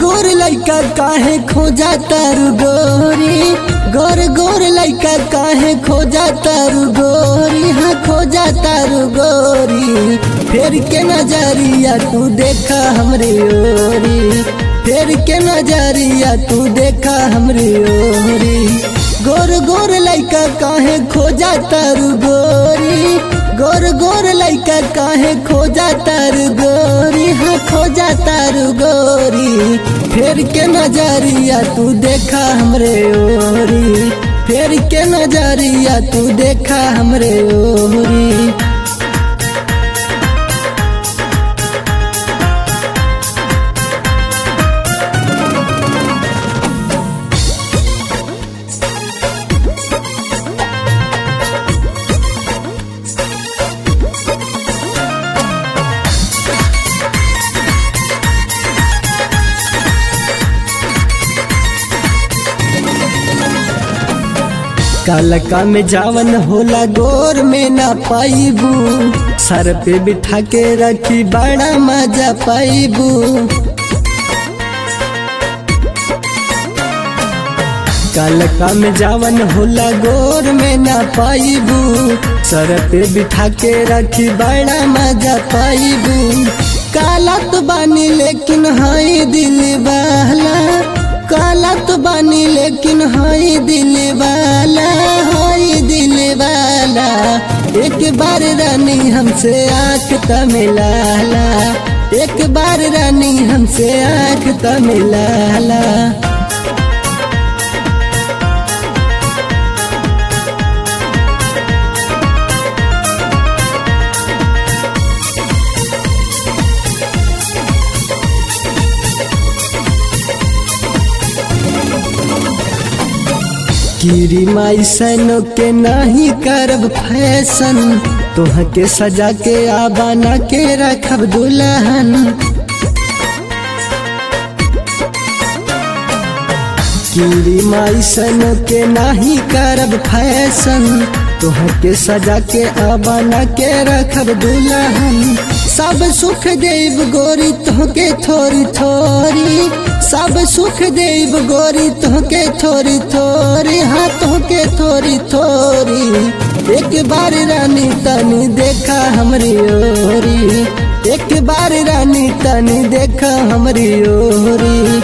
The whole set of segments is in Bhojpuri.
गोर लइका काहे खोजा तारू गोरी गोर गोर लइका काहे खोजा तारू गोरी हाँ खोजा तारू गोरी फेर के नजरिया तू देखा हमरे ओरी फेर के नजरिया तू देखा हमरे ओरी गोर गोर लइका काहे खोजा तारू गोरी गोर गोर लइका काहे खोजा तारू गोरी हाँ खोजा तारू गोरी फेर के नजरिया तू देखा हमरे ओरी फेर के नजरिया तू देखा हमरे ओरी कालका में जावन होला गोर में ना पाइबू सर पे बिठा के रखी बड़ा मजा पाइबू कालका में जावन होला गोर में ना पाइबू सर पे बिठा के रखी बड़ा मजा पाइबू काला तो बानी लेकिन हाई दिल वाला काला तो बानी लेकिन हाई दिल वाला हाई दिल वाला एक बार रानी हमसे आँख तमिलाला एक बार रानी हमसे आँख तमिलाला कीरी माई सैनो के नाही करब फैशन तोह के सजा के आबाना के रखब दुल्हन कीरी माई सैनो के नाही करब फैशन तोह के सजा के आबाना के रखब दुल्हन सब सुख देव गोरी तोहके थोड़ी थोड़ी सब सुख देव गोरी तोहके थोड़ी थोड़ी हाँ तोहके थोड़ी थोड़ी एक बार रानी तनी देखा हमरी ओरी एक बार रानी तनी देखा हमरी ओरी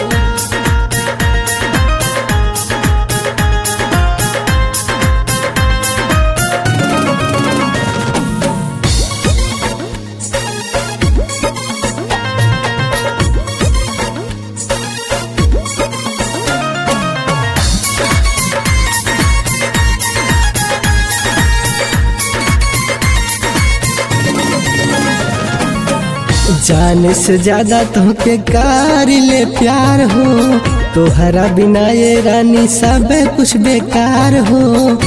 जाने से ज्यादा तोहके कार ले प्यार हो तोहरा बिना ये रानी सब कुछ बेकार हो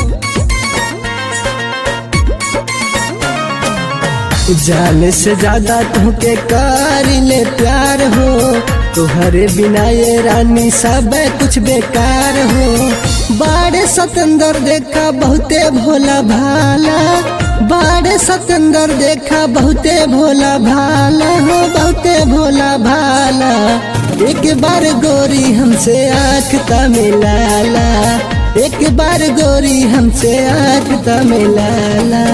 जाने से ज्यादा तोहके कार ले प्यार हो तोहरे बिना ये रानी सब कुछ बेकार हो बाड़े सतंदर देखा बहुते भोला भाला बाड़े सतंदर देखा बहुते भोला भाला हो बहुते भोला भाला एक बार गोरी हमसे आँख तमिलाला एक बार गोरी हमसे आँख तमिलाला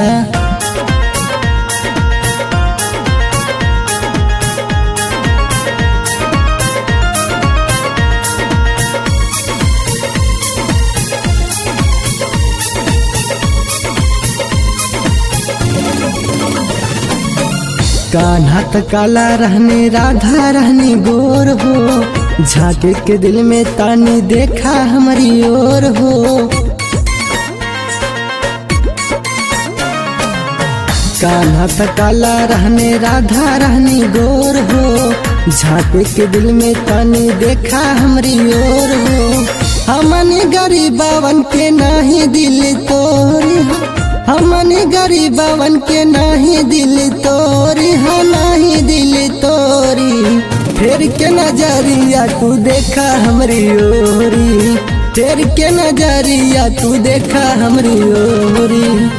कान्हा त काला रहने राधा रहनी गोर हो झाके के दिल में तानी देखा हमारी ओर हो कान्हा त काला रहने राधा रहनी गोर हो झाके के दिल में तानी देखा हमारी ओर हो हमन गरीबावन के नाही दिल तोरी हमन गरीबवन के नाही दिल तोरी हाँ नाही दिल तोरी फेर के नजरिया तू देखा हमरी ओरी फेर के नजरिया तू देखा हमरी ओरी